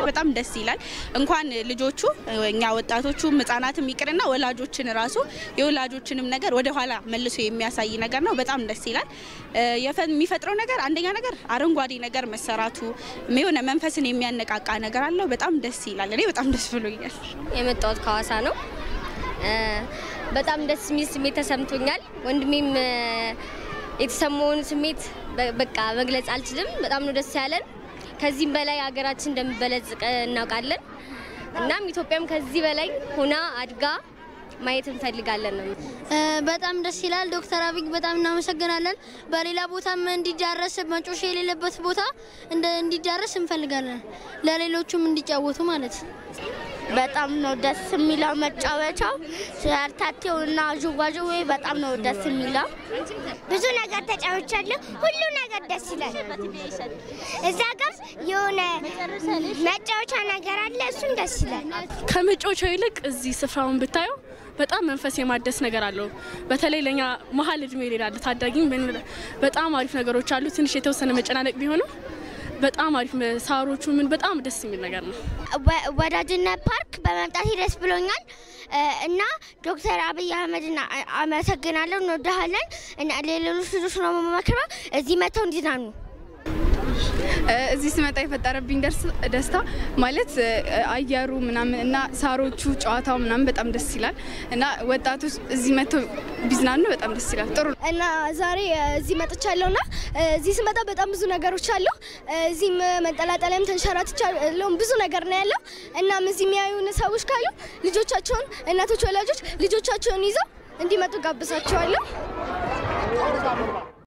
በጣም ደስ ይላል። እንኳን ልጆቹ እኛ ወጣቶቹም ህጻናትም ይቅርና ወላጆችን ራሱ የወላጆችንም ነገር ወደ ኋላ መልሶ የሚያሳይ ነገር ነው። በጣም ደስ ይላል። የፈ- የሚፈጥረው ነገር አንደኛ ነገር አረንጓዴ ነገር መሰራቱ የሆነ መንፈስን የሚያነቃቃ ነገር አለው። በጣም ደስ ይላል። እኔ በጣም ደስ ብሎኛል። የመጣሁት ከሀዋሳ ነው። እ፣ በጣም ደስ የሚል ስሜት ተሰምቶኛል። ወንድሜም እ፣ የተሰማውን ስሜት በ- በቃ መግለጽ አልችልም። በጣም ነው ደስ ያለን። ከዚህም በላይ ሀገራችን እንደምበለጽቅ እናውቃለን። እናም ኢትዮጵያም ከዚህ በላይ ሆና አድጋ ማየት እንፈልጋለን ነው። እ፣ በጣም ደስ ይላል። ዶክተር አብይ በጣም እናመሰግናለን። በሌላ ቦታም እንዲዳረስ መጮሽ የሌለበት ቦታ እንደ እንዲዳረስ እንፈልጋለን። ለሌሎቹም እንዲጫወቱ ማለት በጣም ነው ደስ የሚለው መጫወቻው ሸርታቴውና ዥዋዥዌ በጣም ነው ደስ የሚለው። ብዙ ነገር ተጫውቻለሁ። ሁሉ ነገር ደስ ይላል። እዛ ጋር የሆነ መጫወቻ ነገር አለ፣ እሱም ደስ ይላል። ከመጫወቻው ይልቅ እዚህ ስፍራውን ብታየው በጣም መንፈስ የማደስ ነገር አለው። በተለይ ለኛ መሀል እድሜ ላለ ታዳጊም ምን- በጣም አሪፍ ነገሮች አሉ። ትንሽ የተወሰነ መጨናነቅ ቢሆንም በጣም አሪፍ ሳሮቹ ምን በጣም ደስ የሚል ነገር ነው። ወ- ወዳጅነት ፓርክ በመምጣት ደስ ብሎኛል እ፣ እና ዶክተር አብይ አህመድን አ- አመሰግናለሁ። እንወዳሃለን እና ሌሎች ልጆች ነው የምመክረው እዚህ መጥተው እንዲዝናኑ እዚህ ስመጣ የፈጠረብኝ ደርስ- ደስታ ማለት እ፣ አየሩ ምናምን እና ሳሮቹ ጨዋታው ምናምን በጣም ደስ ይላል እና ወጣቶች እዚህ መጥተው ቢዝናኑ በጣም ደስ ይላል። ጥሩ ነው። እና ዛሬ እዚህ መጥቻለሁ እና እዚህ ስመጣ በጣም ብዙ ነገሮች አሉ። እዚህም መንጠላጠላይም ተንሸራትቻለሁ። ብዙ ነገር ነው ያለው። እናም እዚህ የሚያዩን ሰዎች ካሉ ልጆቻቸውን፣ እናቶች፣ ወላጆች ልጆቻቸውን ይዘው እንዲመጡ ጋብዛቸዋለሁ።